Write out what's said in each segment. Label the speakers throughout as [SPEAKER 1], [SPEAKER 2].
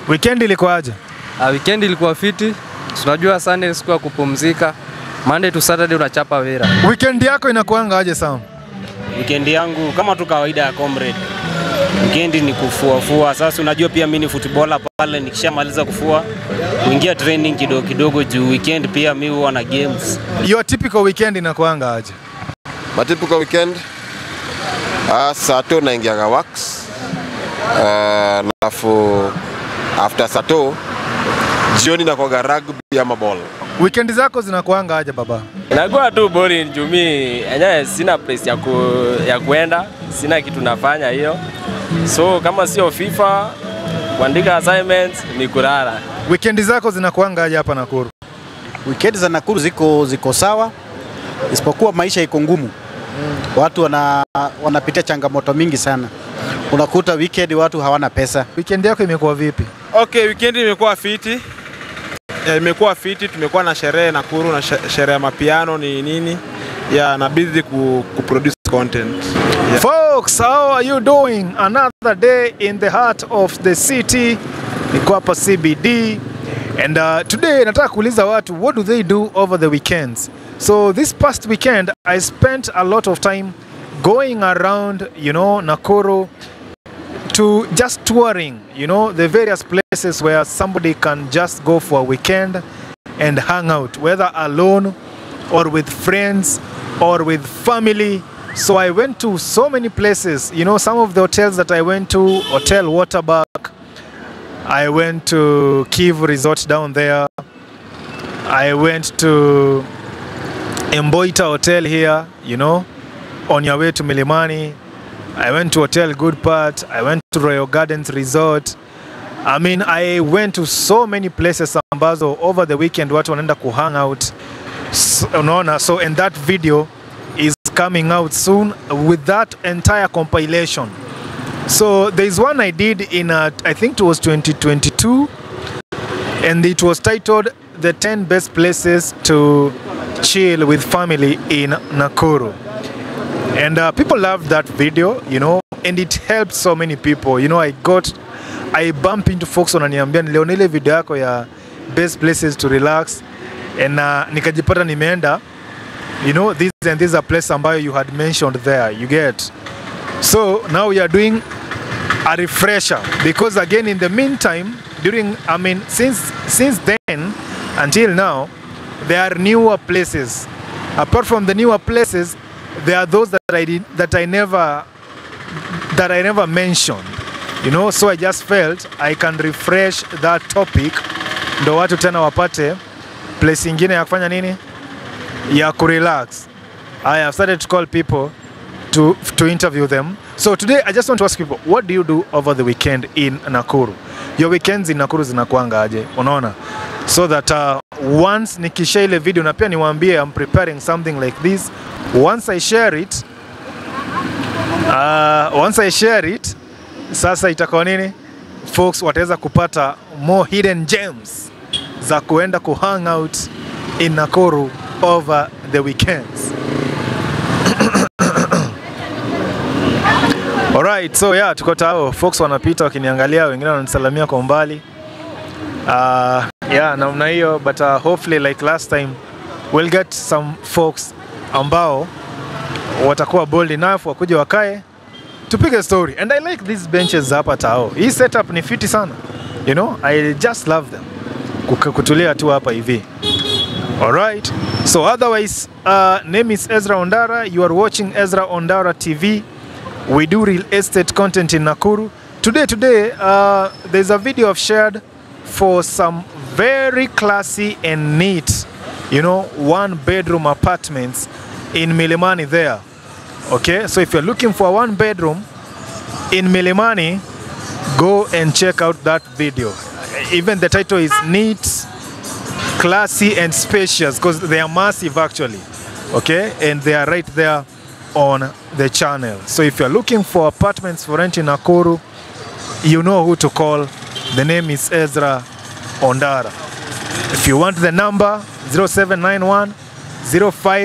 [SPEAKER 1] Weekend ilikuwaje?
[SPEAKER 2] Uh, weekend ilikuwa fiti. Tunajua Sunday ni siku ya kupumzika. Monday to Saturday unachapa vera.
[SPEAKER 1] Weekend yako inakuanga aje Sam?
[SPEAKER 3] Weekend yangu kama tu kawaida ya comrade. Weekend ni kufuafua. Sasa unajua pia mimi ni footballer pale, nikishamaliza kufua kuingia training kidogo kidogo, juu weekend pia mi huwa na games.
[SPEAKER 1] Your typical weekend inakuanga aje?
[SPEAKER 4] Matypical weekend uh, sato naingiaga works uh, alafu after sato jioni nakwaga rugby ama ball.
[SPEAKER 1] Weekend zako zinakuanga aje baba?
[SPEAKER 5] Inakuwa tu boring juu mi enyewe sina place ya, ku, ya kuenda, sina kitu nafanya hiyo, so kama sio FIFA kuandika assignments ni kulala.
[SPEAKER 1] Weekend zako zinakuanga aje hapa Nakuru?
[SPEAKER 6] Weekend za Nakuru ziko, ziko sawa, isipokuwa maisha iko ngumu. Watu wana, wanapitia changamoto mingi sana. Unakuta weekend watu hawana pesa.
[SPEAKER 1] Weekend yako imekuwa vipi?
[SPEAKER 7] Okay, weekend imekuwa fiti. Ya, imekuwa fiti, tumekuwa na sherehe Nakuru na she- sherehe ya mapiano ni nini ya na busy ku, ku produce content. Yeah.
[SPEAKER 1] Folks, how are you doing? Another day in the heart of the city. Niko hapa CBD. And uh, today nataka kuuliza watu what do they do over the weekends? So this past weekend I spent a lot of time going around, you know, Nakuru to just touring, you know, the various places where somebody can just go for a weekend and hang out, whether alone or with friends or with family. So I went to so many places, you know, some of the hotels that I went to, Hotel Waterback, I went to Kivu Resort down there, I went to Emboita Hotel here, you know, on your way to Milimani. I went to Hotel Good Part. I went to Royal Gardens Resort. I mean, I went to so many places ambazo over the weekend watu wanaenda kuhang out. S- Unaona, so and that video is coming out soon with that entire compilation. So there's one I did in uh, I think it was 2022 and it was titled the 10 best places to chill with family in Nakuru. And uh, people loved that video, you know, and it helped so many people. You know, I got, I bump into folks wananiambia niliona ile video yako ya best places to relax and uh, nikajipata nimeenda, you know, this and this are place ambayo you had mentioned there, you get. So now we are doing a refresher because again in the meantime during I mean since since then until now there are newer places apart from the newer places there are those that I did that I never that I never mentioned you know so I just felt I can refresh that topic ndo watu tena wapate place ingine ya kufanya nini ya kurelax I have started to call people to, to interview them. So today I just want to ask people, what do you do over the weekend in Nakuru? Your weekends in Nakuru zinakuanga aje? Unaona? So that uh, once nikisha ile video na pia niwaambie I'm preparing something like this. Once I share it, uh, once I share it, sasa itakuwa nini? Folks wataweza kupata more hidden gems za kuenda kuhang out in Nakuru over the weekends. Alright, so yeah, tuko tao. Folks wanapita wakiniangalia, wengine wananisalamia kwa umbali. Uh, yeah, namna hiyo but uh, hopefully like last time we'll get some folks ambao watakuwa bold enough wakuja wakae tupige story and I like these benches hapa tao. Hii setup ni fiti sana. You know, I just love them. Kuka- Kutulia tu hapa hivi. Alright. So otherwise, uh, name is Ezra Ondara. You are watching Ezra Ondara TV. We do real estate content in Nakuru. Today, today, uh, there's a video I've shared for some very classy and neat, you know, one bedroom apartments in Milimani there. Okay, so if you're looking for a one bedroom in Milimani, go and check out that video. Even the title is Neat, Classy, and Spacious because they are massive actually. Okay, and they are right there on the channel. So if you're looking for apartments for rent in Nakuru, you know who to call. The name is Ezra Ondara. If you want the number, 0791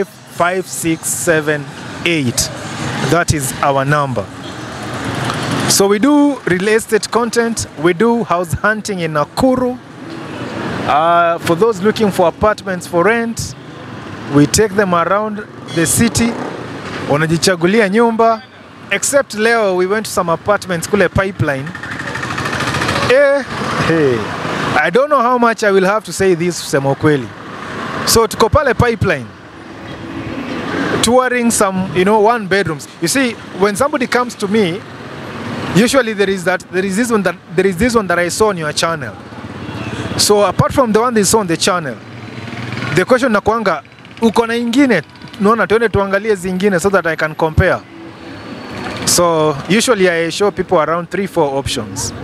[SPEAKER 1] 055678. That is our number. So we do real estate content, we do house hunting in Nakuru. Uh, for those looking for apartments for rent, we take them around the city, wanajichagulia nyumba. Except leo we went to some apartments kule pipeline. Eh, hey. I don't know how much I will have to say this kusema ukweli. So tuko pale pipeline touring some, you know, one bedrooms. You see, when somebody comes to me, usually there is that there is this one that there is this one that I saw on your channel. So apart from the one they saw on the channel, the question nakwanga uko na ingine naona tuende tuangalie zingine so that I can compare. So usually I show people around 3 4 options.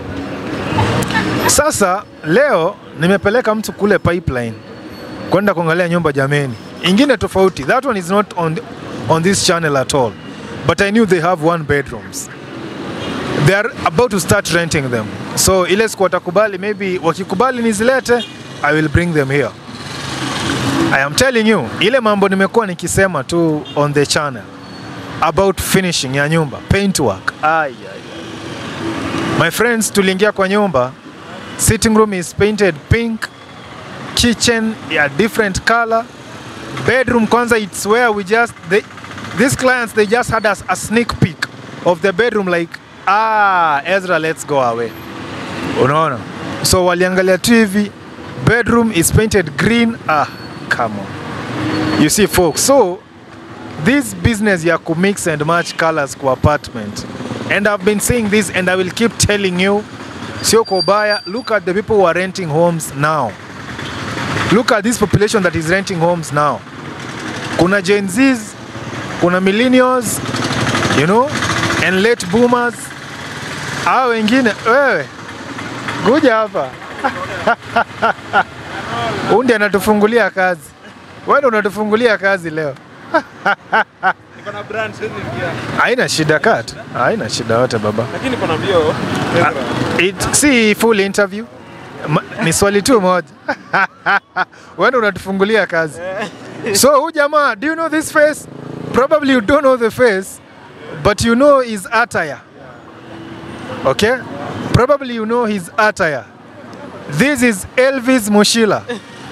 [SPEAKER 1] Sasa leo nimepeleka mtu kule pipeline kwenda kuangalia nyumba jameni, ingine tofauti. That one is not on, on this channel at all, but I knew they have one bedrooms. They are about to start renting them, so ile siku watakubali, maybe wakikubali nizilete, I will bring them here. I am telling you, ile mambo nimekuwa nikisema tu on the channel about finishing ya nyumba, paint work. Ay, ay, ay. My friends, tuliingia kwa nyumba, sitting room is painted pink, kitchen ya different color, bedroom kwanza it's where we just they, these clients they just had us a sneak peek of the bedroom like ah Ezra let's go away. Unaona? So waliangalia tu hivi bedroom is painted green ah come on. You see folks, so this business ya ku mix and match colors kwa apartment and I've been saying this and I will keep telling you sio kwa ubaya look at the people who are renting homes now look at this population that is renting homes now kuna Gen Zs kuna millennials you know and late boomers hao wengine wewe kuja hapa undi anatufungulia kazi wewe ndio unatufungulia kazi leo
[SPEAKER 7] Niko na brand siwezi ingia.
[SPEAKER 1] haina shida kat haina shida yote baba
[SPEAKER 7] Lakini niko na mbio.
[SPEAKER 1] It, si full interview Ma, ni swali tu moja wewe ndio unatufungulia kazi so huyu jamaa do you know this face probably you don't know the face but you know his attire okay probably you know his attire this is Elvis Mushila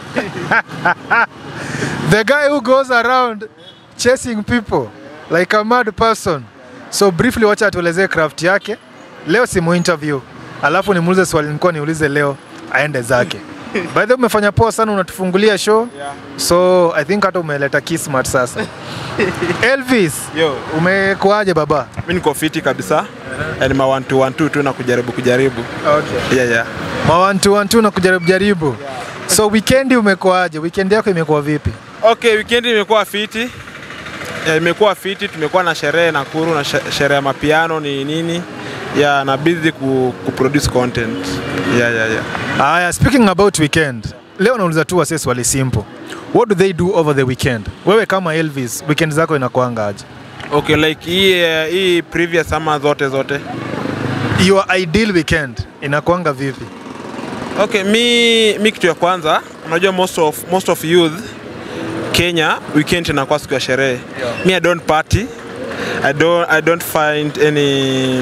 [SPEAKER 1] the guy who goes around chasing people like a mad person so briefly wacha atuelezee craft yake leo simu interview alafu nimuulize swali nilikuwa niulize leo aende zake by the way umefanya poa sana unatufungulia show
[SPEAKER 7] Yeah.
[SPEAKER 1] so i think hata umeleta kismat sasa elvis
[SPEAKER 7] Yo,
[SPEAKER 1] umekuaje baba
[SPEAKER 7] mimi niko fiti kabisa. Yaani ma 1 2 1 2 tu na kujaribu kujaribu.
[SPEAKER 1] okay.
[SPEAKER 7] Yeah, yeah.
[SPEAKER 1] mawantu wantu na kujaribu jaribu so weekend umekuaje weekend yako imekuwa vipi
[SPEAKER 7] Okay, weekend imekuwa fiti. Yeah, imekuwa fiti, tumekuwa na sherehe Nakuru na she- sherehe ya mapiano ni nini? Yeah, na busy ku, ku produce content. Yeah, yeah, yeah.
[SPEAKER 1] Aya, speaking about weekend, leo nauliza tu wasee swali simple. What do they do over the weekend? Wewe kama Elvis, weekend zako inakuanga aje?
[SPEAKER 7] Okay, like hii eh, hii previous summer zote zote.
[SPEAKER 1] Your ideal weekend inakuanga vipi?
[SPEAKER 7] Okay, mi, mi kitu ya kwanza unajua most of, most of youth Kenya weekend inakuwa siku ya sherehe. Yeah. Mi I don't party. I don't, I don't find any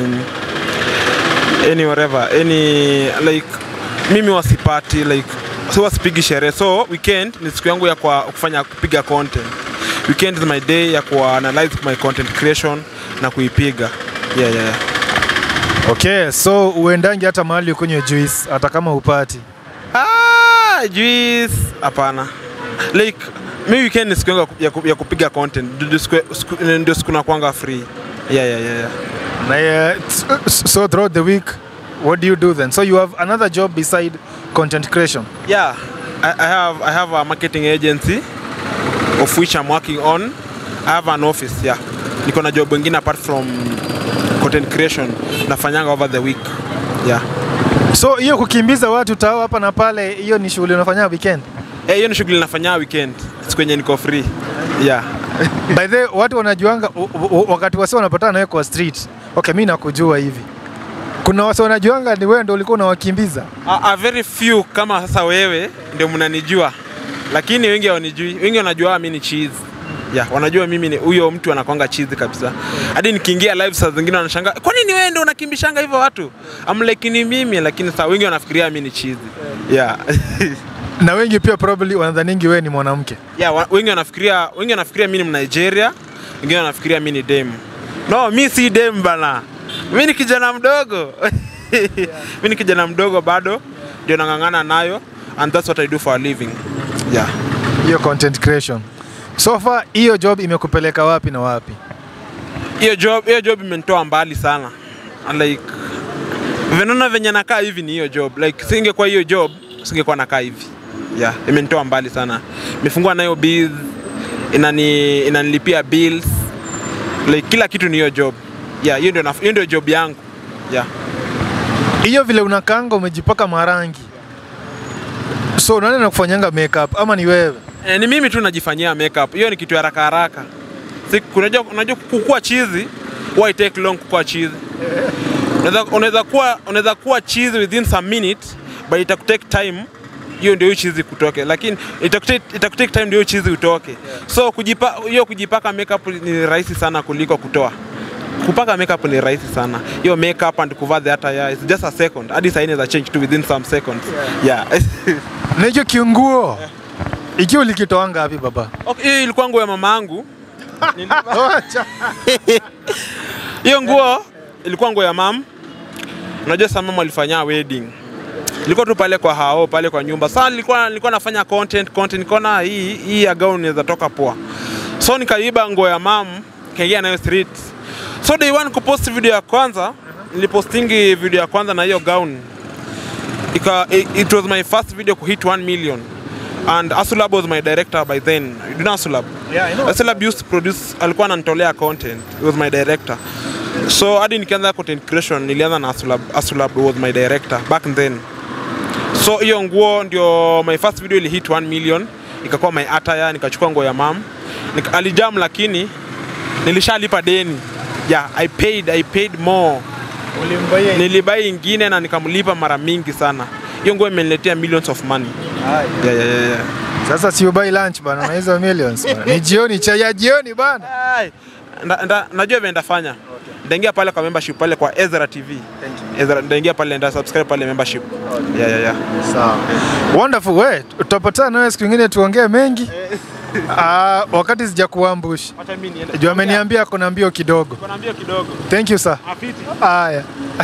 [SPEAKER 7] any whatever any like mimi wasipati like so wasipigi sherehe so weekend ni siku yangu ya kwa kufanya kupiga content weekend is my day ya ku analyze my content creation na kuipiga yeah, yeah, yeah.
[SPEAKER 1] Okay, so uendangi hata mahali ukunywe juice hata kama upati.
[SPEAKER 7] Ah, juice hapana. Like mi weekend ni siku yangu ya ku- ya, ku- ya kupiga content. Ndio- ndio siku- siku- Ndio siku nakwanga free. Yeah, yeah, yeah, yeah.
[SPEAKER 1] Na uh, so throughout the week, what do you do then? So you have another job beside content creation.
[SPEAKER 7] Yeah, I, I have I have a marketing agency of which I'm working on. I have an office, yeah. Niko na job wengine apart from content creation nafanyanga over the week. Yeah.
[SPEAKER 1] So hiyo kukimbiza watu tao hapa na pale, hiyo ni shughuli unafanya weekend?
[SPEAKER 7] Eh, hiyo ni shughuli nafanya weekend. Siku yenye niko free. Yeah.
[SPEAKER 1] By the way, watu wanajuanga u- u- wakati wasi wanapatana nawe kwa street. Okay, mi nakujua hivi. Kuna wasi wanajuanga ni wewe ndio ulikuwa unawakimbiza.
[SPEAKER 7] a, a very few kama sasa wewe ndio mnanijua, lakini wengi hawanijui. Wengi wanajua mimi ni cheese. yeah, wanajua mimi ni huyo mtu anakwanga chizi kabisa hadi nikiingia live saa zingine wanashangaa kwa nini wewe ndio unakimbishanga hivyo watu I'm like ni mimi lakini saa wengi wanafikiria mimi ni chizi yeah.
[SPEAKER 1] na wengi pia probably wanadhaningi wewe ni mwanamke
[SPEAKER 7] yeah, wa- wengi wanafikiria wengi wanafikiria mimi ni Mnigeria wengine wanafikiria mimi ni dem no mi si dem bana mi ni kijana mdogo mi ni kijana mdogo bado ndio nang'ang'ana nayo and that's what I do for a living yeah.
[SPEAKER 1] hiyo content creation so far hiyo job imekupeleka wapi na wapi
[SPEAKER 7] hiyo job hiyo job imenitoa mbali sana And like venona venye nakaa hivi ni hiyo job like singekuwa hiyo job singekuwa nakaa hivi yeah imenitoa mbali sana imefungua nayo bills inani inanilipia bills like kila kitu ni hiyo job yeah hiyo ndio naf- hiyo ndio job yangu yeah
[SPEAKER 1] hiyo vile unakanga umejipaka marangi so nani nakufanyanga makeup ama ni wewe
[SPEAKER 7] E, ni mimi tu najifanyia makeup. Hiyo ni kitu ya haraka haraka. Si unajua unajua kukua chizi why take long kukua chizi. Unaweza unaweza kuwa unaweza kuwa chizi within some minutes but itakutake time hiyo ndio hiyo chizi kutoke, lakini itakutake itakutake time ndio hiyo chizi utoke. So kujipa hiyo kujipaka makeup ni rahisi sana kuliko kutoa. Kupaka makeup ni rahisi sana. Hiyo makeup and kuvaa the attire is just a second. Hadi saa inaweza change to within some seconds. Yeah.
[SPEAKER 1] na hicho kiunguo ikiwa ulikitoanga wapi baba
[SPEAKER 7] Okay, hiyo ilikuwa nguo ya mama yangu. Hiyo nguo ilikuwa nguo ya mam. Unajua sasa mama alifanya wedding. Ilikuwa tu pale kwa hao pale kwa nyumba. Sasa nilikuwa nilikuwa nafanya content content nikaona hii hii ya gown inaweza toka poa. So nikaiba nguo ya mam kaingia nayo street. So day one kupost video ya kwanza nilipostingi video ya kwanza na hiyo gown. Ika, it, it was my first video kuhit 1 million and Asulab was my director by then. You know Asulab?
[SPEAKER 1] Yeah, I know.
[SPEAKER 7] Asulab used to produce, alikuwa ananitolea content. He was my director. So hadi nikianza content creation nilianza na Asulab. Asulab was my director back then. So hiyo nguo ndio my first video ili hit 1 million, ikakuwa my attire, nikachukua nguo ya mam. Nika, alijam lakini nilishalipa deni. Yeah, I paid, I paid more. Nilibai ingine na nikamlipa mara mingi sana. Hiyo nguo imeniletea millions of money. Yeah, yeah, yeah, yeah.
[SPEAKER 1] sasa si ubai lunch bana na hizo millions bana. ni jioni chai ya jioni bana
[SPEAKER 7] Ai, nda- nda- najua vile ndafanya ndaingia pale kwa membership pale kwa Ezra TV Ezra, ndaingia pale nda subscribe pale membership yeah, yeah, yeah.
[SPEAKER 1] sawa wonderful we tutapatana nawe siku ingine tuongee mengi Ah, wakati sijakuambush
[SPEAKER 7] Acha mimi niende.
[SPEAKER 1] juu ameniambia kuna mbio kidogo
[SPEAKER 7] Kuna mbio kidogo.
[SPEAKER 1] thank you sir
[SPEAKER 7] Afiti.
[SPEAKER 1] Haya.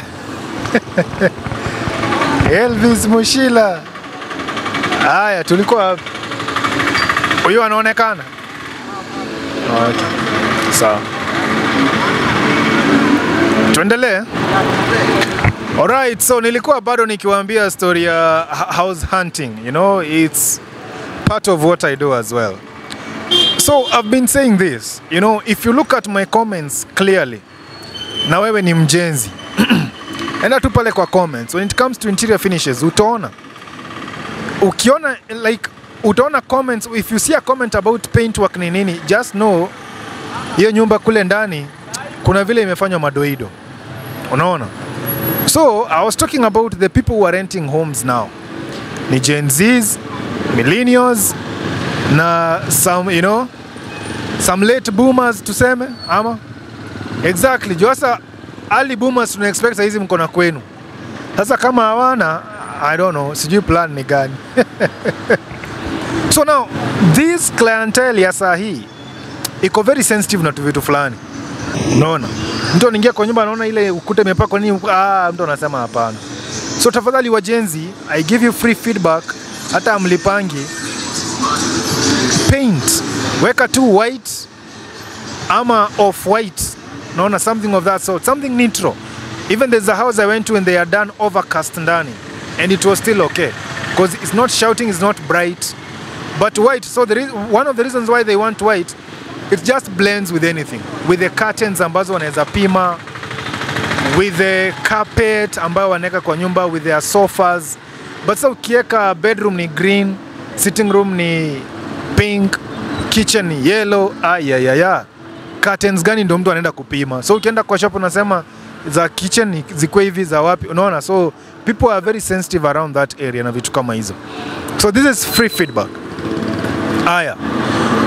[SPEAKER 1] Elvis Mushila. Haya, tulikuwa wapi? Huyu anaonekana? Okay. Sawa. Tuendelee. Alright, so nilikuwa bado nikiwaambia story ya h- house hunting, you know, it's part of what I do as well. So I've been saying this, you know, if you look at my comments clearly, na wewe ni mjenzi enda tu pale kwa comments when it comes to interior finishes utaona ukiona like utaona comments if you see a comment about paintwork ni nini just know hiyo nyumba kule ndani kuna vile imefanywa madoido unaona so i was talking about the people who are renting homes now ni gen zs millennials na some you know some late boomers tuseme ama Exactly. Juu sasa early boomers tuna expect hizi mko na kwenu. Sasa kama hawana I don't know, sijui plan ni gani. so now this clientele ya saa hii iko very sensitive na tu vitu fulani. Unaona? Mtu anaingia kwa nyumba anaona ile ukuta imepakwa nini, ah, mtu anasema hapana. So tafadhali wajenzi, I give you free feedback hata mlipangi paint. Weka tu white ama off white naona something of that sort something neutral even there's a house i went to and they are done overcast ndani and it was still okay because it's not shouting it's not bright but white so there is one of the reasons why they want white it just blends with anything with the curtains ambazo wanaweza pima with the carpet ambayo wanaweka kwa nyumba with their sofas but sasa ukiweka bedroom ni green sitting room ni pink kitchen ni yellow ayayaya curtains gani ndo mtu anaenda kupima so ukienda kwa shop unasema za kitchen ni zikuwe hivi za wapi unaona so people are very sensitive around that area na vitu kama hizo so this is free feedback aya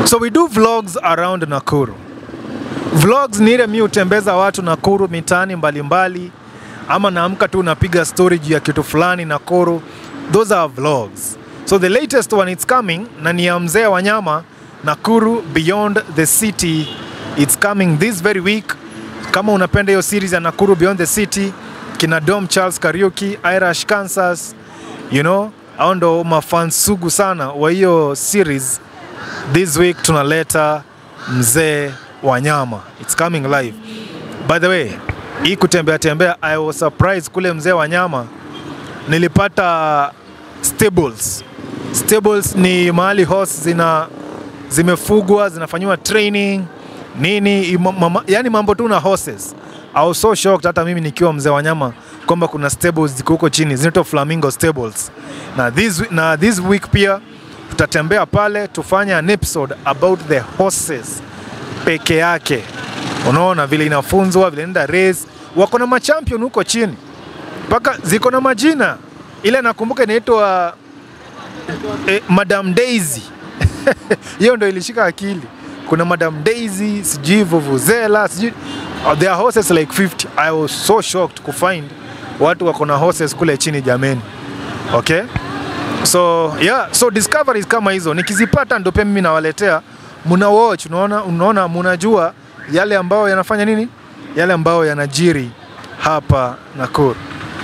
[SPEAKER 1] So we do vlogs around Nakuru. Vlogs ni ile mi hutembeza watu Nakuru mitaani mbalimbali, ama naamka tu napiga story juu ya kitu fulani Nakuru. Those are vlogs. So the latest one it's coming na ni ya mzee wanyama Nakuru Beyond the City. It's coming this very week. Kama unapenda hiyo series ya Nakuru Beyond the City, kina Dom Charles Kariuki, Irish Kansas, you know, hao ndo mafans sugu sana wa hiyo series this week tunaleta mzee wanyama it's coming live by the way hii kutembea tembea i was surprised kule mzee wanyama nilipata stables stables ni mahali horse zina zimefugwa zinafanyiwa training nini ima- mama, yani mambo tu na horses I was so shocked hata mimi nikiwa mzee wanyama kwamba kuna stables ziko huko chini zinaitwa flamingo stables na this, na this week pia tutatembea pale tufanye an episode about the horses peke yake unaona vile inafunzwa vile inaenda race wako na machampion huko chini mpaka ziko na majina ile nakumbuka inaitwa eh, madam daisy hiyo ndo ilishika akili kuna madam daisy sijui vuvuzela sijui oh, there are horses like 50 i was so shocked kufind watu wako na horses kule chini jameni okay so yeah so discoveries kama hizo nikizipata ndo pia mimi nawaletea muna watch unaona unaona munajua yale ambayo yanafanya nini yale ambayo yanajiri hapa Nakuru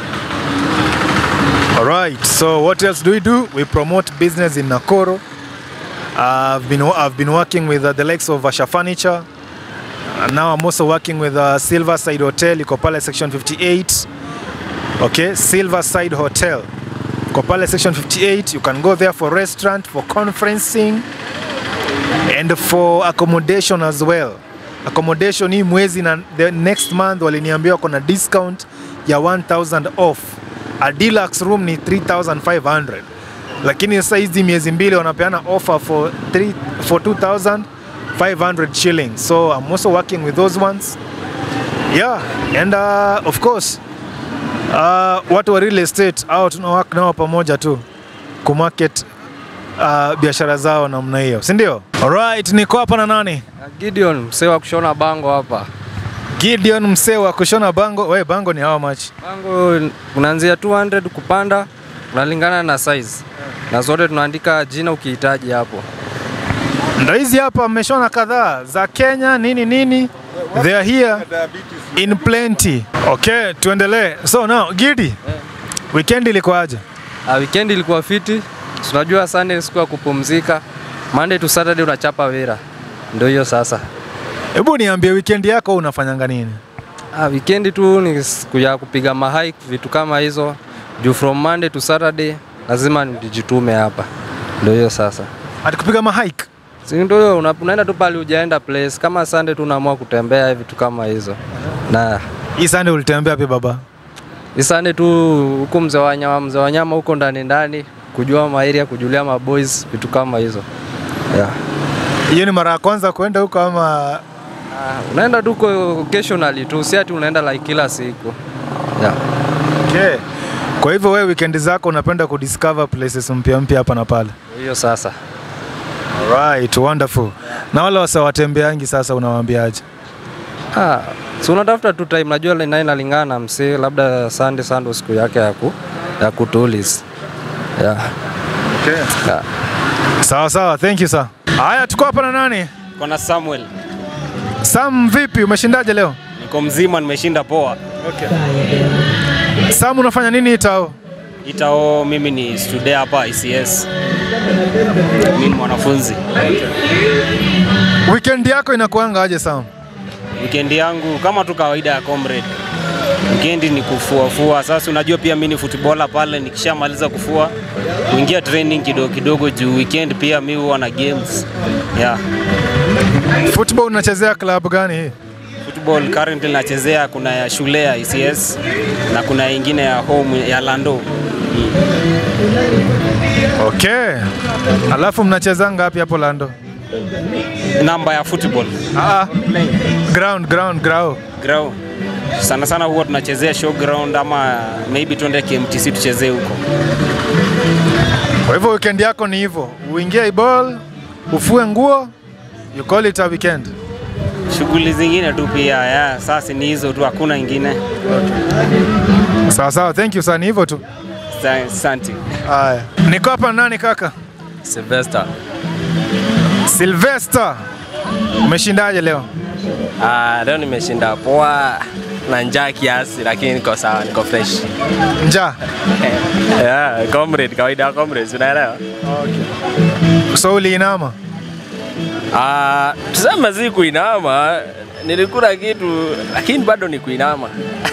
[SPEAKER 1] Alright, so what else do we do? We promote business in Nakuru. I've been I've been working with uh, the likes of Asha Furniture. And now I'm also working with uh, Silverside Hotel, iko pale section 58. Okay, Silverside Hotel. Iko pale section 58. You can go there for restaurant, for conferencing and for accommodation as well. Accommodation hii mwezi na the next month waliniambia wako na discount ya 1000 off. A deluxe room ni 3500 lakini sasa hizi miezi mbili wanapeana offer for, 3, for 2500 shillings so I'm also working with those ones yeah and uh, of course uh, watu wa real estate au tuna work nao pamoja tu kumarket uh, biashara zao namna hiyo si ndio alright niko hapa na nani
[SPEAKER 2] Gideon msee wa kushona bango hapa.
[SPEAKER 1] Gideon msee wa kushona bango we bango ni how much
[SPEAKER 2] Bango unaanzia 200 kupanda, unalingana na size, na zote tunaandika jina ukihitaji hapo.
[SPEAKER 1] ndo hizi hapa mmeshona kadhaa za Kenya nini nini they are here in plenty okay tuendelee so now Gidi weekend ilikuwaje
[SPEAKER 2] Uh, weekend ilikuwa fiti, Si unajua Sunday ni siku ya kupumzika, Monday to Saturday unachapa wira, ndio hiyo sasa.
[SPEAKER 1] hebu niambie weekend yako unafanyanga nini
[SPEAKER 2] Ah, weekend tu ni siku ya kupiga mahike vitu kama hizo, juu from Monday to Saturday lazima nijitume hapa, ndio hiyo sasa.
[SPEAKER 1] atikupiga mahike
[SPEAKER 2] Si ndio hiyo una- unaenda tu pale ujaenda place kama Sunday tu unaamua kutembea vitu kama hizo. Na
[SPEAKER 1] hii Sunday ulitembea pia baba
[SPEAKER 2] hii Sunday tu huko mzee wa nyama mzee wa nyama huko ndani ndani kujua maeria kujulia maboys vitu kama hizo. Yeah.
[SPEAKER 1] hiyo ni mara ya kwanza kuenda huko ama
[SPEAKER 2] Ah, unaenda tu kwa occasionally tu, si ati unaenda like kila siku. Yeah.
[SPEAKER 1] okay. kwa hivyo wewe weekend zako unapenda kudiscover places mpya mpya hapa na pale
[SPEAKER 2] Hiyo sasa.
[SPEAKER 1] Alright, wonderful. Na wale wasa watembeangi sasa unawaambiaje?
[SPEAKER 2] Ah, si unatafuta tu time, najua naye inalingana na msee, labda Sunday Sunday siku yake ya ku ya kutulis. Yeah.
[SPEAKER 1] Okay.
[SPEAKER 2] Yeah.
[SPEAKER 1] Sawa sawa, thank you sir. Haya, tuko hapa na nani?
[SPEAKER 3] Kona Samuel,
[SPEAKER 1] Sam, vipi? Umeshindaje leo?
[SPEAKER 3] niko mzima, nimeshinda poa.
[SPEAKER 1] Sam, unafanya nini itao?
[SPEAKER 3] Itao, mimi ni student hapa ICS, mimi ni mwanafunzi.
[SPEAKER 1] Weekend yako inakuanga aje Sam?
[SPEAKER 3] Weekend yangu kama tu kawaida ya comrade, weekend ni kufuafua. Sasa unajua pia mimi ni footballer pale, nikishamaliza kufua kuingia training kidogo kidogo, juu weekend pia mimi huwa na games yeah.
[SPEAKER 1] Football unachezea club gani hii?
[SPEAKER 3] Football currently nachezea, kuna ya shule ya ICS na kuna ingine ya home ya Lando.
[SPEAKER 1] Okay. Alafu mnacheza ngapi hapo Lando?
[SPEAKER 3] Namba ya football
[SPEAKER 1] Ah, ground ground ground.
[SPEAKER 3] ground sana sana huwa tunachezea show ground ama maybe tuende KMTC tuchezee huko.
[SPEAKER 1] Kwa hivyo weekend yako ni hivyo, uingie ball, ufue nguo, You call it a weekend.
[SPEAKER 3] Shughuli zingine tu pia ya sasa ni hizo tu, hakuna ingine.
[SPEAKER 1] Sawa sawa, thank you sana, hivyo tu.
[SPEAKER 3] Sa- Asante.
[SPEAKER 1] Haya, niko hapa na nani kaka?
[SPEAKER 5] Sylvester.
[SPEAKER 1] Sylvester, umeshindaje leo?
[SPEAKER 5] Ah, leo nimeshinda poa na njaa kiasi, lakini niko sawa, niko fresh.
[SPEAKER 1] Njaa.
[SPEAKER 5] Yeah, comrade, kawaida ya comrades, unaelewa?
[SPEAKER 1] So uliinama?
[SPEAKER 5] Ah, tuseme si kuinama, nilikula kitu lakini bado ni kuinama.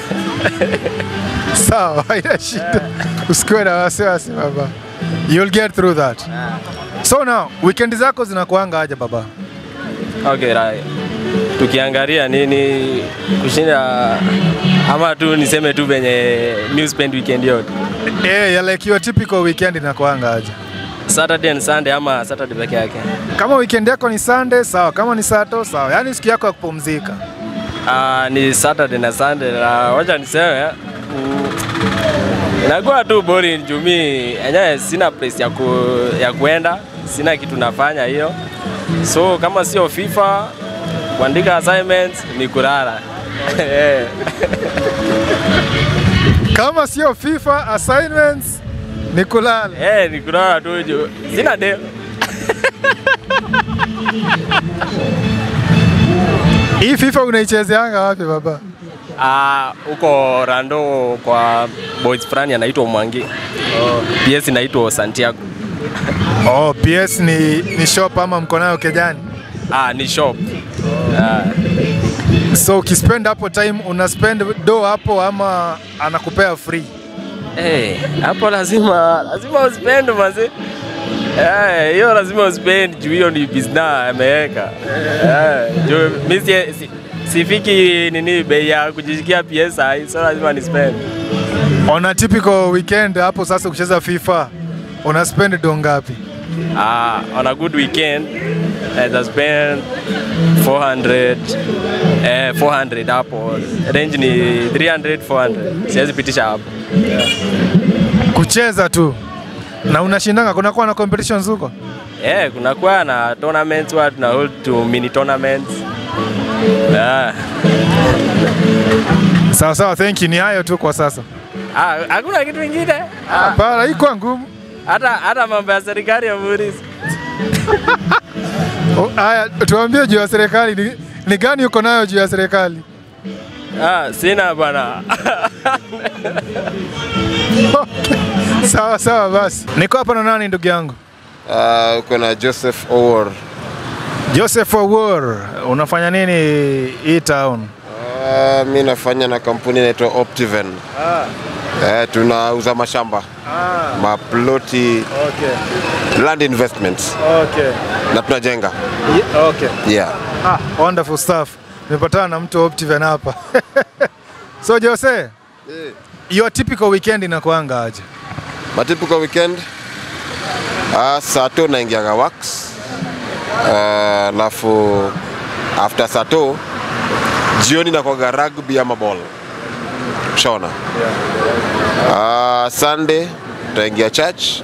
[SPEAKER 1] Sawa, haina shida. Usikuwe na wasiwasi baba. You'll get through that. So now, weekend zako zinakuanga aje baba?
[SPEAKER 5] Okay, right. Tukiangalia nini kushinda ama tu niseme tu venye new spend weekend yote.
[SPEAKER 1] Eh, ya like your typical weekend inakuanga aje?
[SPEAKER 5] Saturday and Sunday ama Saturday peke yake.
[SPEAKER 1] Kama weekend yako ni Sunday, sawa. Kama ni Sato, sawa. Yaani siku yako ya kupumzika.
[SPEAKER 5] Ah, ni Saturday na Sunday na wacha niseme mm, inakuwa tu boring juu mi enyewe sina place ya, ku, ya kuenda, sina kitu nafanya hiyo, so kama sio FIFA kuandika assignments ni kulala Eh.
[SPEAKER 1] Kama sio FIFA assignments ni kulala.
[SPEAKER 5] Eh, ni kulala tu juu sina deo.
[SPEAKER 1] Hii FIFA unaichezeanga wapi baba?
[SPEAKER 5] Ah, huko Rando kwa boys fulani anaitwa Mwangi. Oh. PS inaitwa Santiago.
[SPEAKER 1] Oh, PS ni, ni shop ama mko nayo kejani?
[SPEAKER 5] Ah, ni shop. Ah.
[SPEAKER 1] So ukispend hapo time una spend do hapo ama anakupea free?
[SPEAKER 5] Eh, hapo lazima lazima uspend mazi. Eh, hiyo lazima uspend juu hiyo ni business ameweka. Eh, juu mimi si, si, sifiki nini bei ya kujishikia pesa, so lazima ni spend.
[SPEAKER 1] On a typical weekend hapo sasa ukicheza FIFA una spend do ngapi?
[SPEAKER 5] Ah, on a good weekend I spend 400 eh 400 hapo. Range ni 300 400. Siwezi pitisha hapo.
[SPEAKER 1] Kucheza tu. Na unashindanga kunakuwa na competitions huko?
[SPEAKER 5] Eh, kunakuwa na tournaments wa tuna hold to mini tournaments. Ah,
[SPEAKER 1] Sawa sawa, thank you. Ni hayo tu kwa sasa.
[SPEAKER 5] ah, hakuna kitu kingine. Ah,
[SPEAKER 1] Hapana, hii kwa ngumu.
[SPEAKER 5] hata hata mambo ya serikali ya Muris.
[SPEAKER 1] Oh, Haya, tuambie juu ya serikali ni, ni gani uko nayo juu ya serikali?
[SPEAKER 5] Ah, sina bana.
[SPEAKER 1] Sawa sawa basi. Niko hapa na nani ndugu yangu?
[SPEAKER 4] Uh, uko na Joseph Owor.
[SPEAKER 1] Joseph Owuor, unafanya nini hii town?
[SPEAKER 4] Uh, mi nafanya na kampuni inaitwa Optiven. Eh, tunauza mashamba maploti
[SPEAKER 1] Okay.
[SPEAKER 4] land investments
[SPEAKER 1] Okay.
[SPEAKER 4] na tunajenga
[SPEAKER 1] Yeah, okay.
[SPEAKER 4] yeah.
[SPEAKER 1] Ah, wonderful stuff. Nimepatana na mtu Optiven hapa. so Jose, your typical weekend inakuanga aje?
[SPEAKER 4] Matypical weekend uh, sato naingiaga wax alafu uh, after sato jioni nakwaga rugby ama ball shona uh, sunday tutaingia church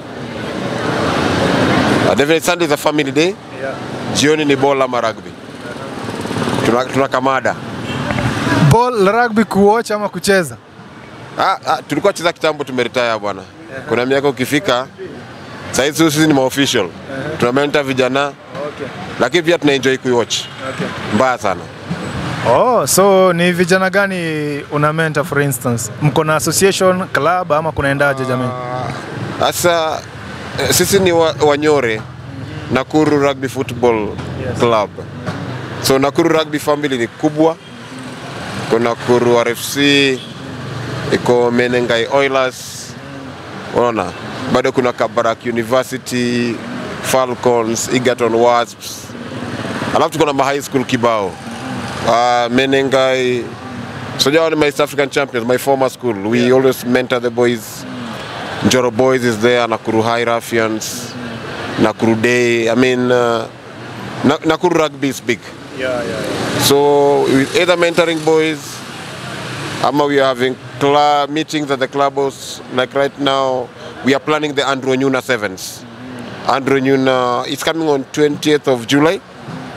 [SPEAKER 4] uh, definitely sunday is a family day jioni ni ball ama rugby tuna, tuna kamada
[SPEAKER 1] Ball rugby kuwatch ama kucheza?
[SPEAKER 4] Ah, ah, tulikuwa cheza kitambo tumeretire bwana. Kuna miaka ukifika saizi sisi ni maofficial. Tuna mentor vijana. Lakini pia tuna enjoy kuiwatch. Mbaya sana.
[SPEAKER 1] Oh, so ni vijana gani una mentor for instance? Mko na association, club ama kunaendaje jamii?
[SPEAKER 4] Sasa eh, sisi ni wa, Wanyore Nakuru Rugby Football Club. So Nakuru Rugby family ni kubwa. Kuna Nakuru RFC, iko Menengai Oilers. Unaona? Bado kuna Kabarak University, Falcons, Egerton Wasps. Alafu tuko na ma high school kibao. Uh, Menengai So they are my East African champions, my former school. We always mentor the boys. Njoro Boys is there, Nakuru High Ruffians, Nakuru Day. I mean, uh, Na- Nakuru Rugby is big.
[SPEAKER 1] Yeah, yeah.
[SPEAKER 4] So we either mentoring boys, ama we are having club meetings at the clubhouse. Like right now, we are planning the Andrew Nyuna Sevens. Andrew Nyuna is coming on 20th of July.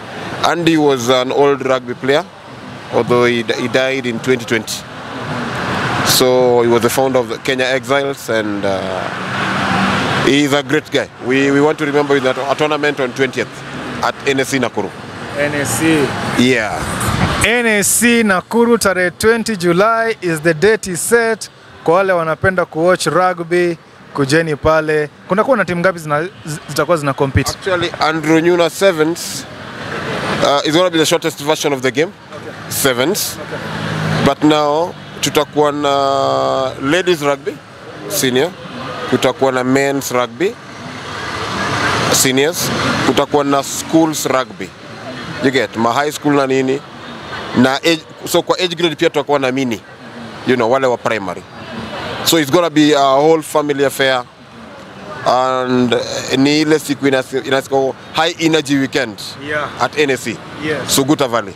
[SPEAKER 4] Andy was an old rugby player, although he, d- he died in 2020. So he was the founder of the Kenya Exiles, and uh, he's a great guy. We, we want to remember him at a tournament on 20th at NSC Nakuru.
[SPEAKER 1] NSC.
[SPEAKER 4] Yeah.
[SPEAKER 1] NSC Nakuru tarehe 20 July is the date is set. Kwa wale wanapenda kuwatch rugby, kujeni pale. Kunakuwa na timu ngapi zina, zi- zitakuwa zina compete?
[SPEAKER 4] Actually, Andrew Nuna Sevens uh, is going to be the shortest version of the game. Sevens. But now tutakuwa na ladies rugby senior, kutakuwa na men's rugby seniors, kutakuwa na schools rugby. You get ma high school na nini na age, so kwa age grade pia tutakuwa na mini, you know, wale wa primary. So it's gonna be a whole family affair and eh, ni ile siku inasi- inasiko high energy weekend
[SPEAKER 1] Yeah.
[SPEAKER 4] at NSC
[SPEAKER 1] Yes.
[SPEAKER 4] Suguta Valley.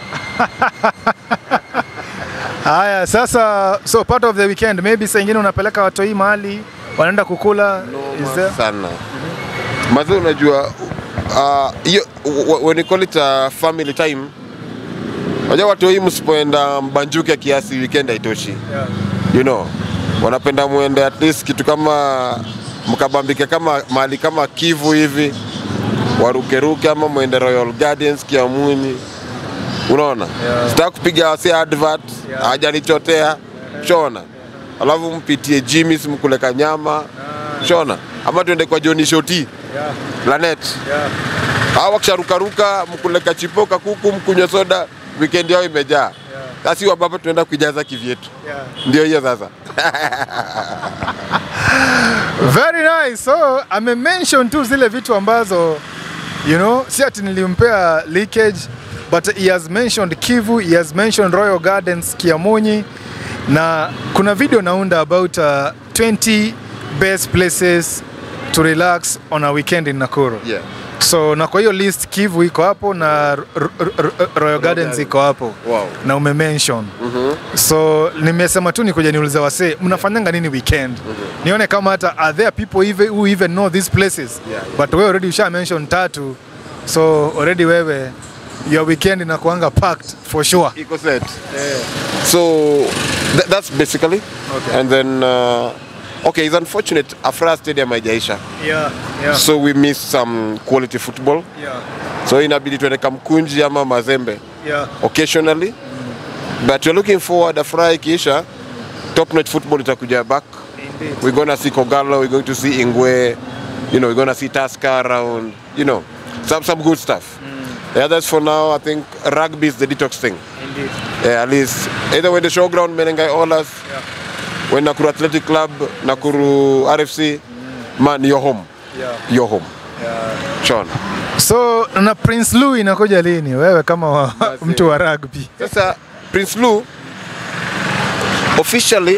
[SPEAKER 1] Haya, sasa so part of the weekend maybe saa ingine unapeleka watoi mahali wanaenda kukula is there?
[SPEAKER 4] sana mazi unajua uh, hiyo uh, when you call it a family time unajua watu hii msipoenda mbanjuke kiasi weekend haitoshi
[SPEAKER 1] Yeah.
[SPEAKER 4] you know wanapenda muende at least kitu kama mkabambike kama mahali kama Kivu hivi warukeruke ama mwende Royal Gardens Kiamuni unaona
[SPEAKER 1] Yeah.
[SPEAKER 4] sitaka kupiga wasi advert
[SPEAKER 1] Yeah.
[SPEAKER 4] hajanichotea shona alafu mpitie Jimmy's mkuleka nyama shona ama tuende kwa Johnny Shoti
[SPEAKER 1] Yeah.
[SPEAKER 4] Planet
[SPEAKER 1] Yeah.
[SPEAKER 4] au wakisharukaruka mkuleka chipoka kuku mkunywa soda weekend yao imejaa sasi ambapo tunaenda kuijaza kivyetu
[SPEAKER 1] Yeah.
[SPEAKER 4] ndio hiyo sasa
[SPEAKER 1] Very nice. So ame mention tu zile vitu ambazo you know, si ati nilimpea leakage but he has mentioned Kivu, he has mentioned Royal Gardens Kiamunyi na kuna video naunda about uh, 20 best places to relax on a weekend in Nakuru.
[SPEAKER 4] yeah.
[SPEAKER 1] So na kwa hiyo list Kivu iko hapo na R- R- R- Royal Gardens iko hapo
[SPEAKER 4] Wow.
[SPEAKER 1] na umemention so nimesema tu nikuja niulize wasee mnafanyanga nini weekend nione kama hata are there people even, who even know these places
[SPEAKER 4] Yeah.
[SPEAKER 1] but wewe already usha mention tatu so already wewe your weekend inakuanga packed for sure
[SPEAKER 4] Eco set. So th- that's basically.
[SPEAKER 1] Okay.
[SPEAKER 4] And then uh, okay, it's unfortunate Afra Stadium haijaisha.
[SPEAKER 1] yeah, yeah,
[SPEAKER 4] So we missed some quality football.
[SPEAKER 1] yeah,
[SPEAKER 4] So inabidi tuende Kamkunji ama Mazembe
[SPEAKER 1] yeah.
[SPEAKER 4] occasionally. But we're looking forward Afra ikiisha top notch football itakuja back.
[SPEAKER 1] Indeed.
[SPEAKER 4] We're gonna see Kogalo, we're going to see Ingwe, you know, we're gonna see Tusker around, you know, some some good stuff. Yeah, that's for now. I think rugby is the detox thing.
[SPEAKER 1] Indeed.
[SPEAKER 4] Yeah, at least either when the showground Menengai Olas, when Nakuru Athletic Club, Nakuru RFC, man, you're home.
[SPEAKER 1] Yeah.
[SPEAKER 4] You're home. Sean.
[SPEAKER 1] so na Prince Louis inakuja lini wewe kama wa, mtu wa rugby
[SPEAKER 4] Sasa Prince Lou, officially,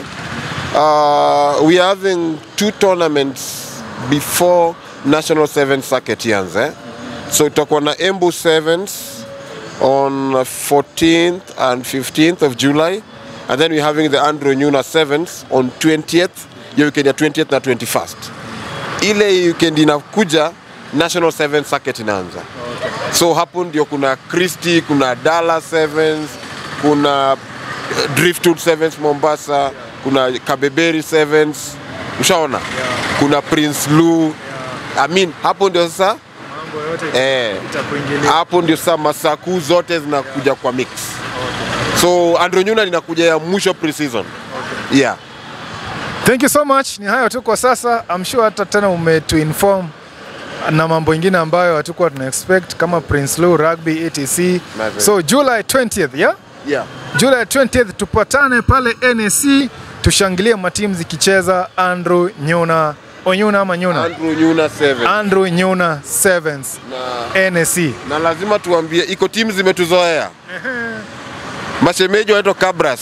[SPEAKER 4] uh, we are having two tournaments before National Sevens Circuit ianze. So tutakuwa na Embu Sevens on 14th and 15th of July. And then we're having the Andrew Nuna Sevens on 20th, hiyo weekend ya 20th na 21st. Ile weekend inakuja National Sevens Circuit inaanza. So hapo ndio kuna Christie, kuna Dallas Sevens, kuna eh, Driftwood Sevens Mombasa, kuna Kabeberi Sevens, ushaona? Kuna Prince Lou. I mean, hapo ndio sasa
[SPEAKER 1] mambo yote
[SPEAKER 4] eh,
[SPEAKER 1] itakuingilia
[SPEAKER 4] hapo ndio sasa masaku zote zinakuja kwa mix. So Andrew Nuna linakuja ya mwisho pre-season. Yeah.
[SPEAKER 1] Thank you so much. Ni hayo tu kwa sasa. I'm sure hata tena umetuinform na mambo ingine ambayo hatukuwa tuna expect kama Prince Lou Rugby etc.
[SPEAKER 4] Mazee.
[SPEAKER 1] So July 20th, yeah?
[SPEAKER 4] Yeah.
[SPEAKER 1] July 20th tupatane pale NSC tushangilie matimu zikicheza Andrew Nyuna Onyuna ama Nyuna
[SPEAKER 4] Andrew Nuna 7.
[SPEAKER 1] Andrew Nyuna Sevens
[SPEAKER 4] Na
[SPEAKER 1] NSC.
[SPEAKER 4] na lazima tuambie iko timu zimetuzoea mashemeji wanaitwa Cabras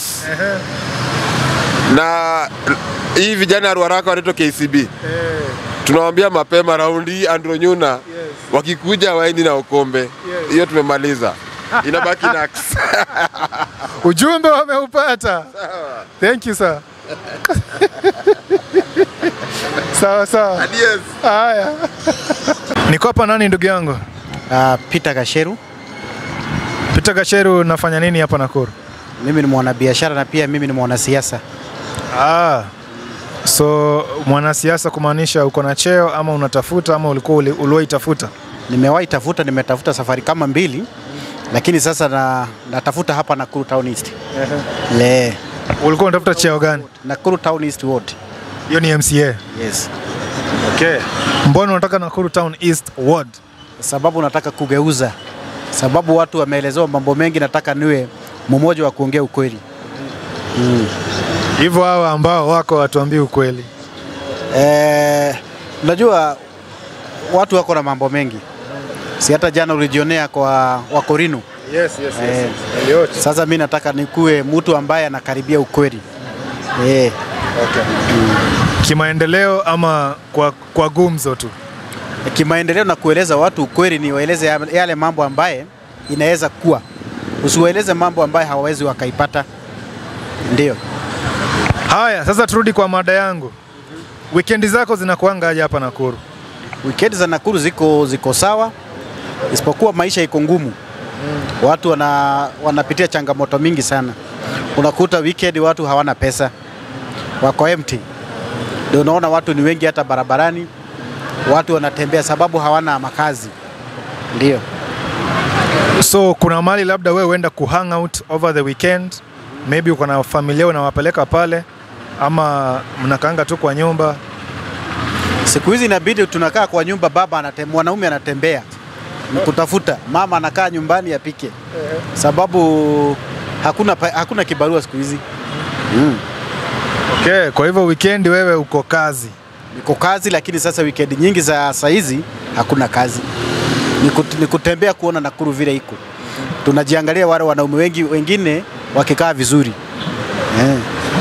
[SPEAKER 4] na hii vijana ya Ruaraka wanaitwa KCB tunawambia mapema raundi hii Andrew Nyuna wakikuja waendi na ukombe hiyo tumemaliza inabaki Nax
[SPEAKER 1] Ujumbe wameupata. Thank you sir. sawa sawa.
[SPEAKER 4] Adios.
[SPEAKER 1] Haya. Niko hapa nani ndugu yangu?
[SPEAKER 6] Uh, Peter Gasheru
[SPEAKER 1] Peter Gasheru, unafanya nini hapa Nakuru?
[SPEAKER 6] Mimi ni mwanabiashara na pia mimi ni mwanasiasa.
[SPEAKER 1] Ah, so mwanasiasa kumaanisha uko na cheo ama unatafuta ama ulikuwa uli- uliwahi tafuta?
[SPEAKER 6] Nimewahi tafuta, nimetafuta safari kama mbili, lakini sasa na, natafuta hapa Nakuru Town East. Le,
[SPEAKER 1] Ulikuwa unatafuta cheo gani?
[SPEAKER 6] Nakuru Town East Ward.
[SPEAKER 1] Hiyo ni MCA.
[SPEAKER 6] Yes.
[SPEAKER 1] Okay. Mbona unataka Nakuru Town East Ward?
[SPEAKER 6] Sababu nataka kugeuza, sababu watu wameelezewa mambo mengi, nataka niwe mmoja wa kuongea ukweli.
[SPEAKER 1] Hivyo hawa ambao wako watuambie ukweli.
[SPEAKER 6] Eh, unajua watu wako na mambo mengi, si hata jana ulijionea kwa Wakorino.
[SPEAKER 1] Yes, yes,
[SPEAKER 6] Eh,
[SPEAKER 1] Elliot.
[SPEAKER 6] Sasa mi nataka nikuwe mtu ambaye anakaribia ukweli eh.
[SPEAKER 1] Kimaendeleo ama kwa, kwa gumzo tu?
[SPEAKER 6] Kimaendeleo na kueleza watu ukweli, ni waeleze ya- yale mambo ambaye inaweza kuwa, usiwaeleze mambo ambaye hawawezi wakaipata. Ndio
[SPEAKER 1] Haya, sasa turudi kwa mada yangu. Wikendi zako zinakuanga aje hapa Nakuru?
[SPEAKER 6] weekend za Nakuru ziko, ziko sawa, isipokuwa maisha iko ngumu. Watu wana, wanapitia changamoto mingi sana. Unakuta weekend watu hawana pesa, wako empty. Ndio unaona watu ni wengi hata barabarani, watu wanatembea sababu hawana makazi. Ndio.
[SPEAKER 1] So kuna mali labda wewe uenda kuhang out over the weekend, maybe uko na familia unawapeleka pale, ama mnakaanga tu kwa nyumba?
[SPEAKER 6] Siku hizi inabidi tunakaa kwa nyumba, baba anatembea, mwanaume anatembea ni kutafuta, mama anakaa nyumbani apike, sababu hakuna, pa- hakuna kibarua siku hizi mm.
[SPEAKER 1] Okay, kwa hivyo weekend wewe uko kazi.
[SPEAKER 6] Niko kazi, lakini sasa weekend nyingi za saa hizi hakuna kazi, ni, kut, ni kutembea kuona Nakuru vile iko. Tunajiangalia wale wanaume wengi wengine wakikaa vizuri eh.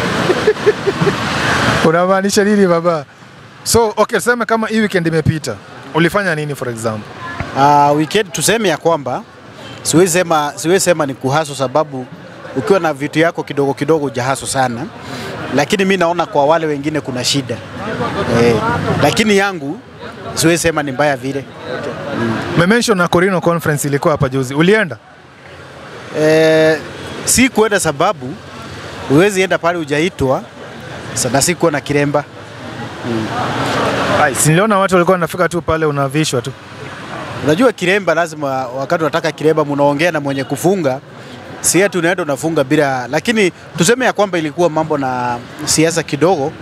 [SPEAKER 1] Unamaanisha nini baba? So okay, tuseme kama hii weekend imepita, ulifanya nini for example?
[SPEAKER 6] Uh, weekend tuseme ya kwamba siwezi sema, siwezi sema ni kuhaso, sababu ukiwa na vitu yako kidogo kidogo hujahaso sana, lakini mi naona kwa wale wengine kuna shida eh, lakini yangu siwezi sema ni mbaya vile
[SPEAKER 1] Umemention na Corino conference ilikuwa hapa juzi, ulienda?
[SPEAKER 6] eh, si kuenda sababu huwezi enda pale hujaitwa sana, si kuwa na kiremba
[SPEAKER 1] Ai, si niliona watu walikuwa wanafika tu pale unavishwa tu.
[SPEAKER 6] Unajua kiremba lazima, wakati unataka kiremba mnaongea na mwenye kufunga, si ati unaenda unafunga bila, lakini tuseme ya kwamba ilikuwa mambo na siasa kidogo.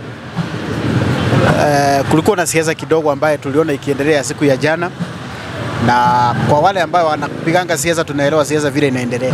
[SPEAKER 6] Uh, kulikuwa na siasa kidogo ambaye tuliona ikiendelea siku ya jana, na kwa wale ambao wanapiganga siasa, tunaelewa siasa vile inaendelea.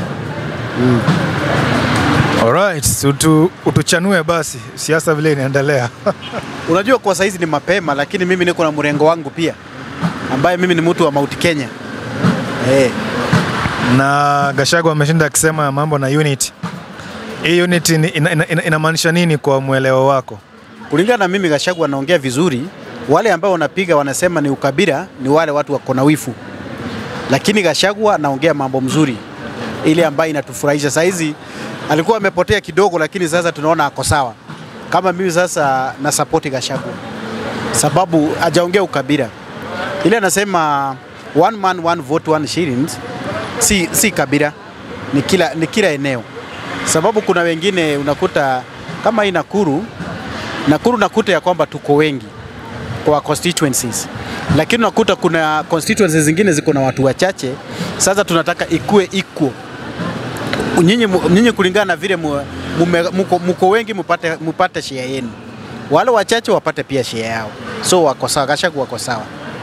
[SPEAKER 1] Alright, utu, utuchanue basi siasa vile inaendelea.
[SPEAKER 6] Unajua kwa saizi ni mapema, lakini mimi niko na mrengo wangu pia, ambaye mimi ni mtu wa Mount Kenya eh.
[SPEAKER 1] na Gachagua ameshinda akisema mambo na unity. Hii unity ni- ina, ina, ina, inamaanisha nini kwa mweleo wako?
[SPEAKER 6] Kulingana na mimi, Gachagua anaongea vizuri. Wale ambao wanapiga wanasema ni ukabila, ni wale watu wako na wifu, lakini Gachagua anaongea mambo mzuri, ile ambayo inatufurahisha. Saa hizi alikuwa amepotea kidogo, lakini sasa tunaona ako sawa. Kama mimi sasa na support Gachagua sababu hajaongea ukabila, ile anasema one man one vote one shillings, si, si kabila, ni kila, ni kila eneo, sababu kuna wengine unakuta kama hii Nakuru Nakuru nakuta ya kwamba tuko wengi kwa constituencies, lakini unakuta kuna constituencies zingine ziko na watu wachache. Sasa tunataka ikue equal, nyinyi mu- nyinyi kulingana na vile mu- mume- muko, muko wengi mupate, mupate share yenu, wale wachache wapate pia share yao, so wako sawa, Gachagua wako sawa.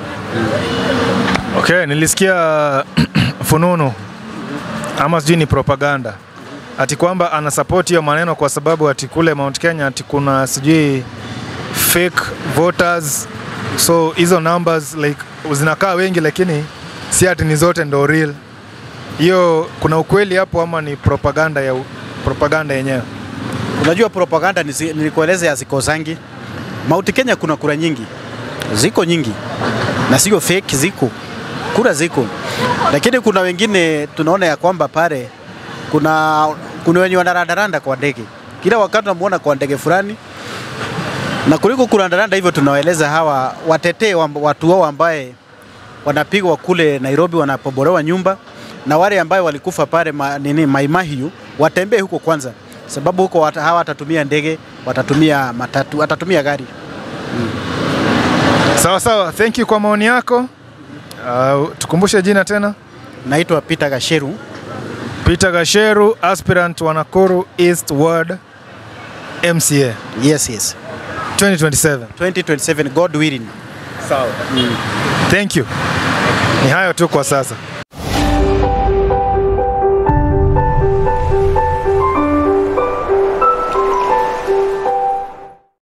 [SPEAKER 1] Okay, nilisikia fununu ama sijui ni propaganda ati kwamba ana support hiyo maneno kwa sababu ati kule Mount Kenya ati kuna sijui fake voters, so hizo numbers like zinakaa wengi, lakini si ati ni zote ndo real. Hiyo kuna ukweli hapo ama ni propaganda ya u- propaganda yenyewe?
[SPEAKER 6] Unajua propaganda nisi- nilikueleza hazikosangi. Mount Kenya kuna kura nyingi, ziko nyingi na sio fake, ziko kura ziko, lakini kuna wengine tunaona ya kwamba pale kuna kuna wenye wanarandaranda kwa ndege, kila wakati tunamuona kwa ndege fulani, na kuliko kurandaranda hivyo, tunawaeleza hawa watetee wa- watu wao ambaye wanapigwa kule Nairobi, wanapobolewa nyumba na wale ambayo walikufa pale ma, nini Maimahiu watembee huko kwanza, sababu huko wata, hawa watatumia ndege, watatumia matatu, watatumia gari.
[SPEAKER 1] Sawa sawa, thank you kwa maoni yako. Uh, tukumbushe jina tena.
[SPEAKER 6] Naitwa Peter Gasheru.
[SPEAKER 1] Peter Gasheru, aspirant wa Nakuru East Ward MCA
[SPEAKER 6] Yes, yes.
[SPEAKER 1] 2027.
[SPEAKER 6] 2027 God willing.
[SPEAKER 1] Sawa. Thank you. Ni hayo tu kwa sasa.